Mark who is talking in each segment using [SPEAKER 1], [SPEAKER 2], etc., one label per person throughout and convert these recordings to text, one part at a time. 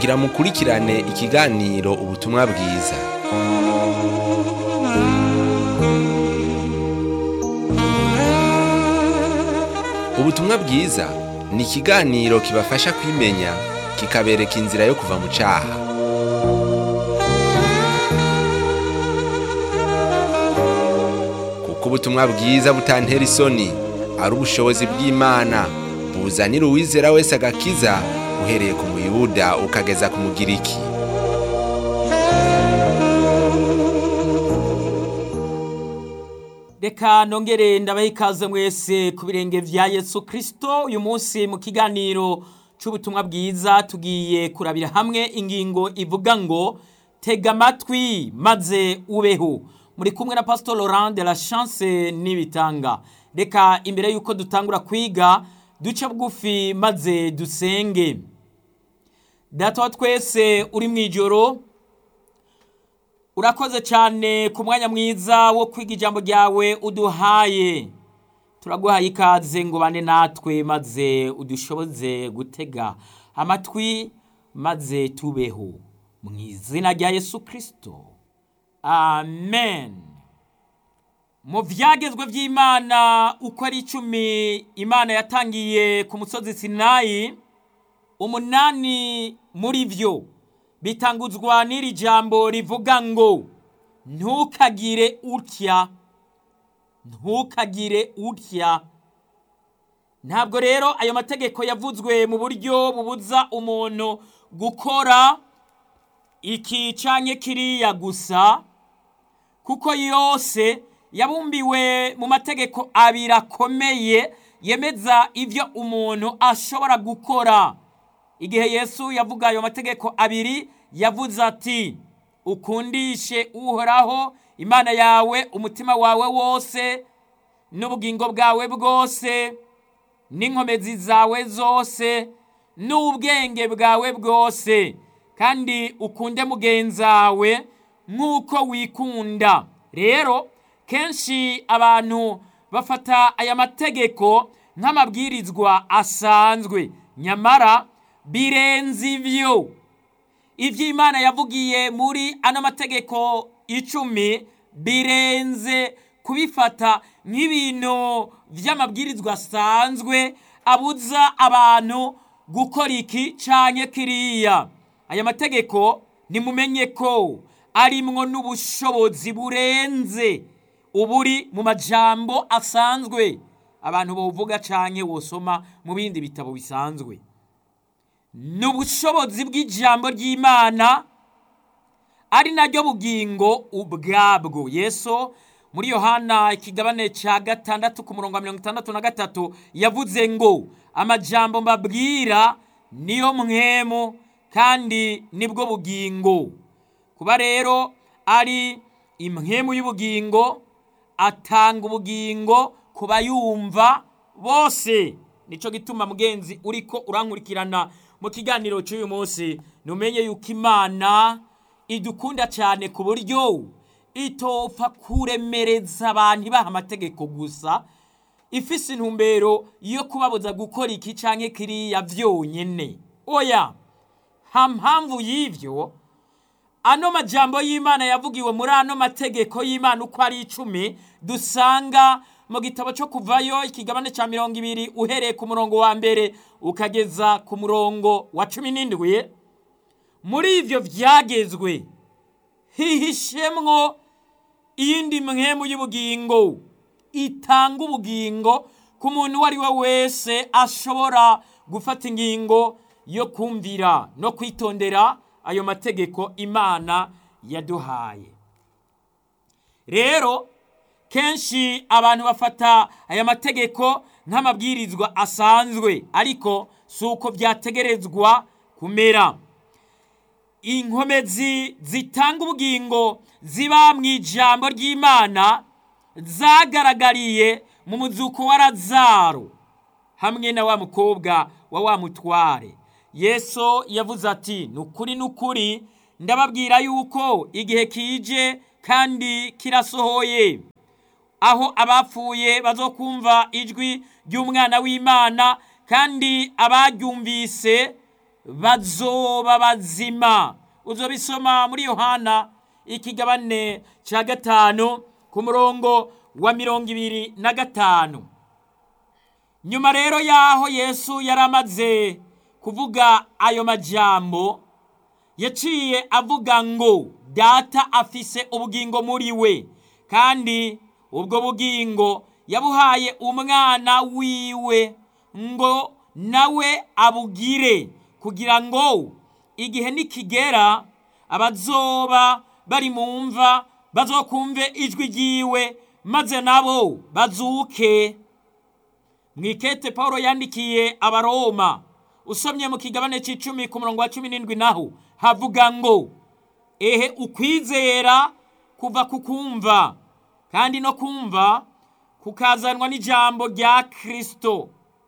[SPEAKER 1] kugira mukurikirane ikiganiro ubutumwa bwiza ubutumwa bwiza ni ikiganiro kibafasha kwimenya kikabereka inzira yo kuva mu cyaha kuko ubutumwa bwiza butantera isoni ari ubushobozi bw'imana buzanira uwizera wese agakiza uhereye ku muyuda ukageza ku mugiriki
[SPEAKER 2] reka nongere ndabaha ikaze mwese ku birenge vya yesu kirisito uyu munsi mu kiganiro c'ubutumwa bwiza tugiye kurabira hamwe ingingo ivuga ngo tega amatwi maze ubeho muri kumwe na pastor laurent de la chance n'ibitanga reka imbere y'uko dutangura kwiga duce bugufi maze dusenge data wa twese uri mu ijoro urakoze cyane ku mwanya mwiza wo kwiga ijambo ryawe uduhaye turaguhaye ikaze ngo bane natwe maze udushoboze gutega amatwi maze tubeho mu izina rya yesu kirisito amen mu byagezwe by'imana uko ari icumi imana yatangiye ku musozi sinayi umunani muri byo bitanguzwa n'iri jambo rivuga ngo ntukagire utya ntukagire utya ntabwo rero ayo mategeko yavuzwe mu buryo bubuza umuntu gukora iki canke kiriya gusa kuko yose yabumbiwe mu mategeko abiri akomeye yemeza ibyo umuntu ashobora gukora igihe yesu yavuga ayo mategeko abiri yavuze ati ukundishe uhoraho imana yawe umutima wawe wose n'ubugingo bwawe bwose n'inkomezi zawe zose n'ubwenge bwawe bwose kandi ukunde mugenzawe nk'uko wikunda rero kenshi abantu bafata aya mategeko nk'amabwirizwa asanzwe nyamara birenze ibyo ibyo imana yavugiye muri ano mategeko icumi birenze kubifata nk'ibintu by'amabwirizwa asanzwe abuza abantu gukora iki cyane kiriya aya mategeko nimumenye ko arimwo n'ubushobozi burenze uburi mu majambo asanzwe abantu bawuvuga cyane wosoma mu bindi bitabo bisanzwe ni ubushobozi bw'ijambo ry'imana ari naryo bugingo ubwabwo yesu muri yohana ikigabane cya gatandatu ku murongo wa mirongo itandatu na gatatu yavuze ngo amajambo mbabwira niyo mwemu kandi nibwo bugingo kuba rero ari imwemu y'ubugingo atanga ubugingo ku bayumva bose nicyo gituma mugenzi uriko urankurikirana mu kiganiro cy'uyu munsi numenye yuko imana idukunda cyane ku buryo itopfa kuremereza abantu ibaha amategeko gusa ifise intumbero yo kubabuza gukora iki cyangwa kiriya byonyine oya nta mpamvu y'ibyo ano majambo y'imana yavugiwe muri ano mategeko y'imana uko ari icumi dusanga mu gitabo cyo kuvayo ikigabane cya mirongo ibiri uhereye ku murongo wa mbere ukageza ku murongo wa cumi n'indwi muri ibyo byagezwe hihishemwo iyindi mwemu y'ubugingo itanga ubugingo ku muntu uwo ari we wese ashobora gufata ingingo yo kumvira no kwitondera ayo mategeko imana yaduhaye rero kenshi abantu bafata aya mategeko nk'amabwirizwa asanzwe ariko si uko byategerezwa kumera inkomezi zitanga ubugingo ziba mu ijambo ry'imana zagaragariye mu muzuko wa razaro hamwe na wa mukobwa wa wa mutware yesu yavuze ati ni ukuri ni ukuri ndababwira yuko igihe kije kandi kirasohoye aho abapfuye bazokumva ijwi ry'umwana w'imana kandi abaryumvise bazoba bazima uzobisoma muri yohana ikigabane cya gatanu ku murongo wa mirongo ibiri na gatanu nyuma rero y'aho yesu yari amaze kuvuga ayo majambo yaciye avuga ngo data afise ubugingo muri we kandi ubwo bugingo yabuhaye umwana wiwe ngo nawe abugire kugira ngo igihe nikigera abazoba bari mu mva bazokumve ijwi ryiwe maze nabo bazuke mwikete paul yandikiye abaroma usomye mu kigabane cy'icumi ku murongo wa cumi n'indwi naho havuga ngo ehe ukwizera kuva ku kumva kandi no kumva kukazanwa n'ijambo rya kirisito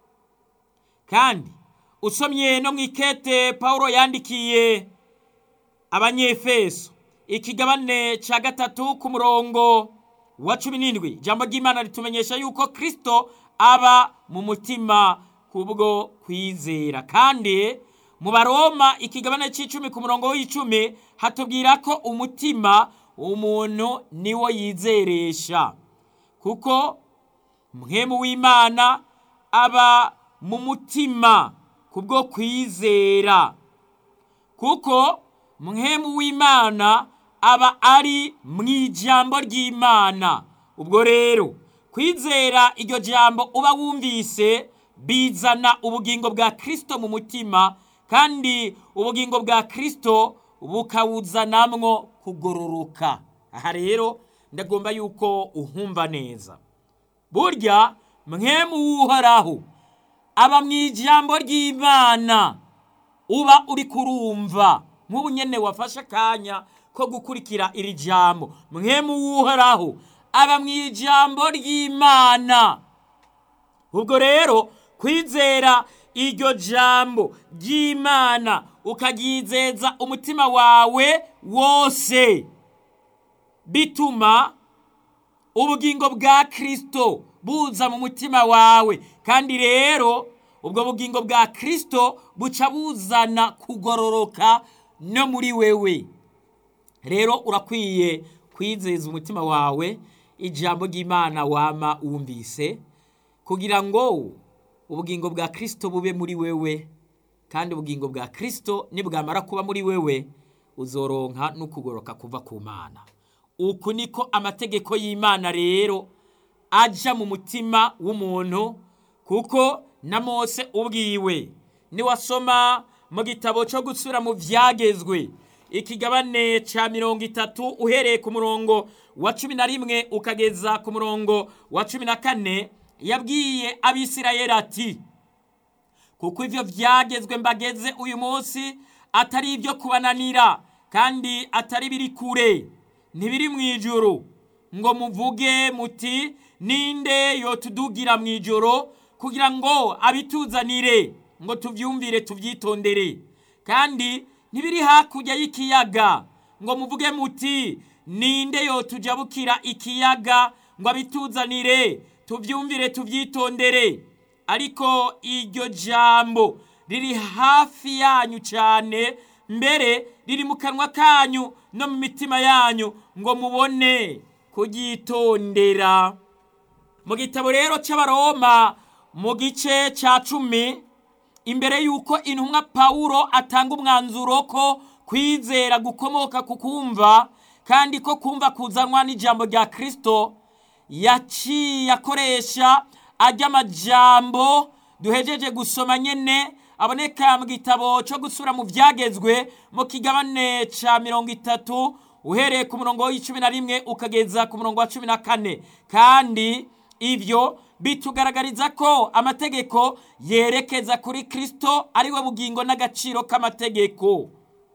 [SPEAKER 2] kandi usomye no mu ikete paul yandikiye abanyefeso ikigabane cya gatatu ku murongo wa cumi n'indwi ijambo ry'imana ritumenyesha yuko kirisito aba mu mutima kubwo kwizera kandi mu baroma ikigabane cy'icumi ku murongo w'icumi hatubwira ko umutima umuntu niwo yizeresha kuko mwemu w'imana aba mu mutima kubwo kwizera kuko mwemu w'imana aba ari mu ijambo ry'imana ubwo rero kwizera iryo jambo uba wumvise bizana ubugingo bwa kirisito mu mutima kandi ubugingo bwa kirisito bukawuzanamwo kugororoka aha rero ndagomba yuko uhumva neza burya mwemu w'uhoraho aba mu ijambo ry'imana uba uri kurumva nk'ubu nyine wafashe akanya ko gukurikira iri jambo mwemu w'uhoraho aba mu ijambo ry'imana ubwo rero kwizera iryo jambo ry'imana ukaryizeza umutima wawe wose bituma ubugingo bwa kirisito buza mu mutima wawe kandi rero ubwo bugingo bwa kirisito buca buzana kugororoka no muri wewe rero urakwiye kwizeza umutima wawe ijambo ry'imana wama wumvise kugira ngo ubugingo bwa kirisito bube muri wewe kandi ubugingo bwa kirisito nibwamara kuba muri wewe uzoronka no kugoroka kuva ku mana uku niko amategeko y'imana rero ajya mu mutima w'umuntu kuko na mose ubwiwe niwasoma mu gitabo cyo gusura mu byagezwe ikigabane cya mirongo itatu uhereye ku murongo wa cumi na rimwe ukageza ku murongo wa cumi na kane yabwiye abisirayeli ati kuko ibyo byagezwe mbageze uyu munsi atari ibyo kubananira kandi atari biri kure ntibiri mu ijoro ngo muvuge muti ninde yotudugira mu ijoro kugira ngo abituzanire ngo tubyumvire tubyitondere kandi ntibiri hakurya y'ikiyaga ngo muvuge muti ninde yotujabukira ikiyaga ngo abituzanire tubyumvire tubyitondere ariko iryo jambo riri hafi yanyu cyane mbere riri mu kanwa kanyu no mu mitima yanyu ngo mubone kuryitondera mu gitabo rero cy'abaroma mu gice cya cumi imbere y'uko intumwa pawulo atanga umwanzuro ko kwizera gukomoka ku kumva kandi ko kumva kuzanwa n'ijambo rya kirisito yaciye akoresha ajya amajambo duhejeje gusoma nyine aboneka mu gitabo cyo gusura mu byagezwe mu kigabane cya mirongo itatu uhereye ku murongo w'icumi na rimwe ukageza ku murongo wa cumi na kane kandi ibyo bitugaragariza ko amategeko yerekeza kuri kirisito ariwe bugingo n'agaciro k'amategeko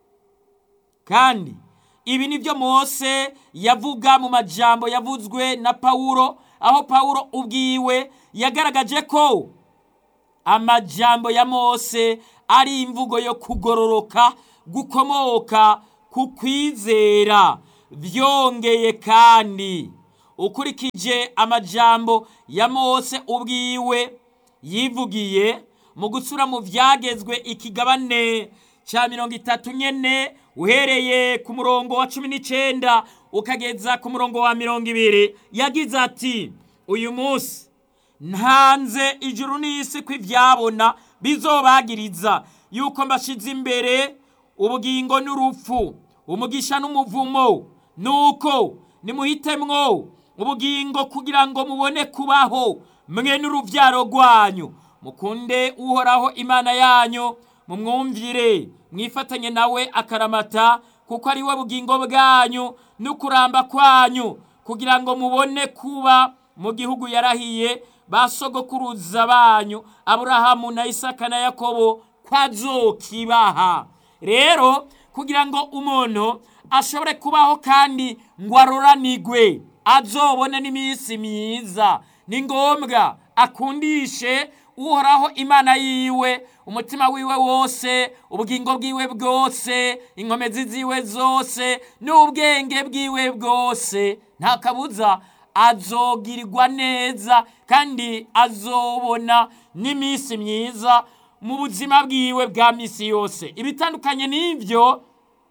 [SPEAKER 2] kandi ibi ni byo mose yavuga mu majambo yavuzwe na pawulo aho pawulo ubwiwe yagaragaje ko amajambo ya mose ari imvugo yo kugororoka gukomoka ku kwizera byongeye kandi ukurikije amajambo ya mose ubwiwe yivugiye mu gusura mu byagezwe ikigabane cya mirongo itatu nyene uhereye ku murongo wa cumi n'icyenda ukageza ku murongo wa mirongo ibiri yagize ati uyu munsi ntanze ijuru n'isi ko ibyabona bizobagiriza yuko mbashize imbere ubugingo n'urupfu umugisha n'umuvumo nuko nimuhitemwo ubugingo kugira ngo mubone kubaho mwe n'urubyaro rwanyu mukunde uhoraho imana yanyu mumwumvire mwifatanye nawe akaramata kuko ari we bugingo bwanyu n'ukuramba kwanyu kugira ngo mubone kuba mu gihugu yarahiye ba sogokuruza banyu aburahamu na isaka na yakobo kwazokibaha rero kugira ngo umuntu ashobore kubaho kandi ngo aroranigwe azobone n'iminsi myiza ni ngombwa akundishe uhoraho imana yiwe umutima wiwe wose ubugingo bwiwe bwose inkomezi ziwe zose n'ubwenge bwiwe bwose nta kabuza azogirirwa neza kandi azobona n'iminsi myiza mu buzima bwiwe bwa minsi yose ibitandukanye n'ibyo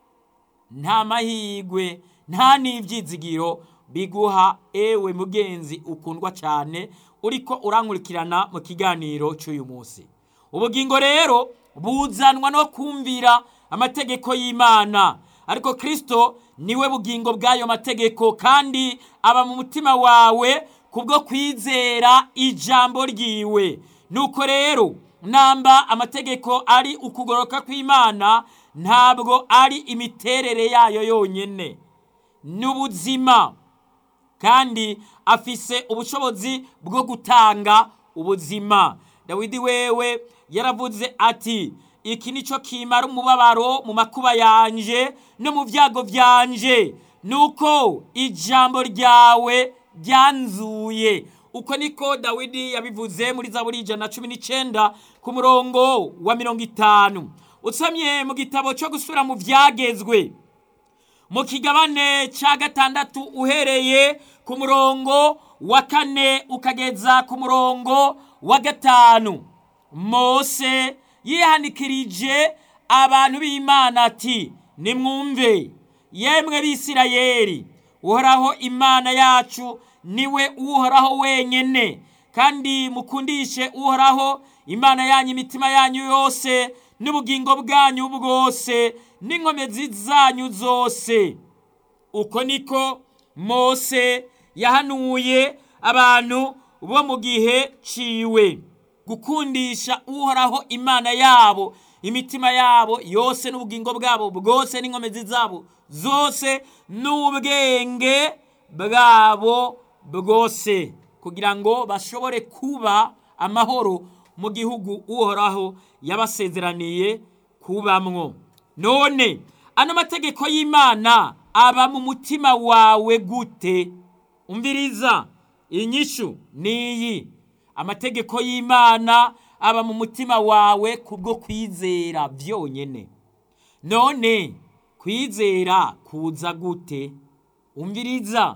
[SPEAKER 2] nta mahirwe nta n'ibyizigiro biguha ewe mugenzi ukundwa cyane uriko urankurikirana mu kiganiro cy'uyu munsi ubugingo rero buzanwa no kumvira amategeko y'imana ariko kirisito niwe bugingo bw'ayo mategeko kandi aba mu mutima wawe kubwo kwizera ijambo ryiwe nuko rero namba amategeko ari ukugoroka kw'imana ntabwo ari imiterere yayo yonyine ni ubuzima kandi afise ubushobozi bwo gutanga ubuzima dawidi wewe yaravuze ati iki nicyo kimara umubabaro mu makuba yanje no mu byago byanje nuko ijambo ryawe ryanzuye uko niko dawidi yabivuze muri zaburi ijana na cumi n'icyenda ku murongo wa mirongo itanu usomye mu gitabo cyo gusura mu byagezwe mu kigabane cya gatandatu uhereye ku murongo wa kane ukageza ku murongo wa gatanu mose yihanikirije abantu b'imana ati nimwumve yemwe b'isirayeri uhoraho imana yacu niwe uhoraho wenyine kandi mukundishe uhoraho imana yanyu imitima yanyu yose n'ubugingo bwanyu bwose n'inkomezi zanyu zose uko niko mose yahanuye abantu bo mu gihe ciwe gukundisha uhoraho imana yabo imitima yabo yose n'ubugingo bwabo bwose n'inkomezi zabo zose n'ubwenge bwabo bwose kugira ngo bashobore kuba amahoro mu gihugu uhoraho yabasezeraniye kubamwo none ano mategeko y'imana aba mu mutima wawe gute umviriza inyishu niyi amategeko y'imana aba mu mutima wawe kubwo kwizera byonyine none kwizera kuza gute umviriza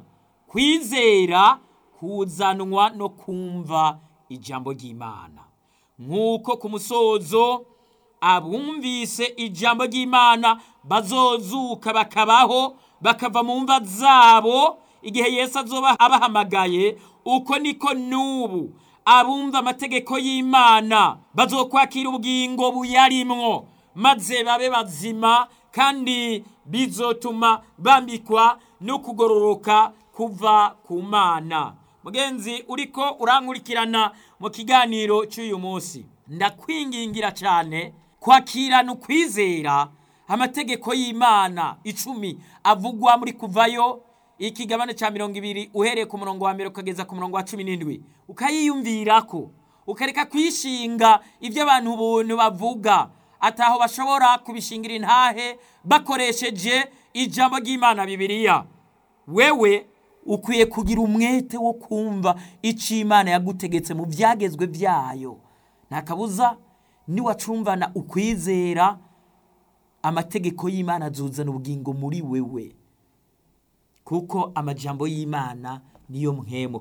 [SPEAKER 2] kwizera kuzanwa no kumva ijambo ry'imana nk'uko ku musozo abumvise ijambo ry'imana bazozuka bakabaho bakava mu mva zabo igihe yesu azoba abahamagaye uko niko n'ubu abumva amategeko y'imana bazokwakira ubugingo buyarimwo maze babe bazima kandi bizotuma bambikwa no kugororoka kuva ku mana mugenzi uriko urankurikirana mu kiganiro cy'uyu munsi ndakwingingira cyane kwakirana ukwizera amategeko y'imana icumi avugwa muri kuvayo ikigabane cya mirongo ibiri uhereye ku murongo wa mbere ukageza ku murongo wa cumi n'indwi ukayiyumvirako ukareka kwishinga ibyo abantu buntu bavuga ataho bashobora kubishingira intahe bakoresheje ijambo ry'imana bibiliya wewe ukwiye kugira umwete wo kumva icyo imana yagutegetse mu byagezwe byayo nta kabuza niwacumvana ukwizera amategeko y'imana azuzana ubugingo muri wewe kuko amajambo y'imana niyo mwemo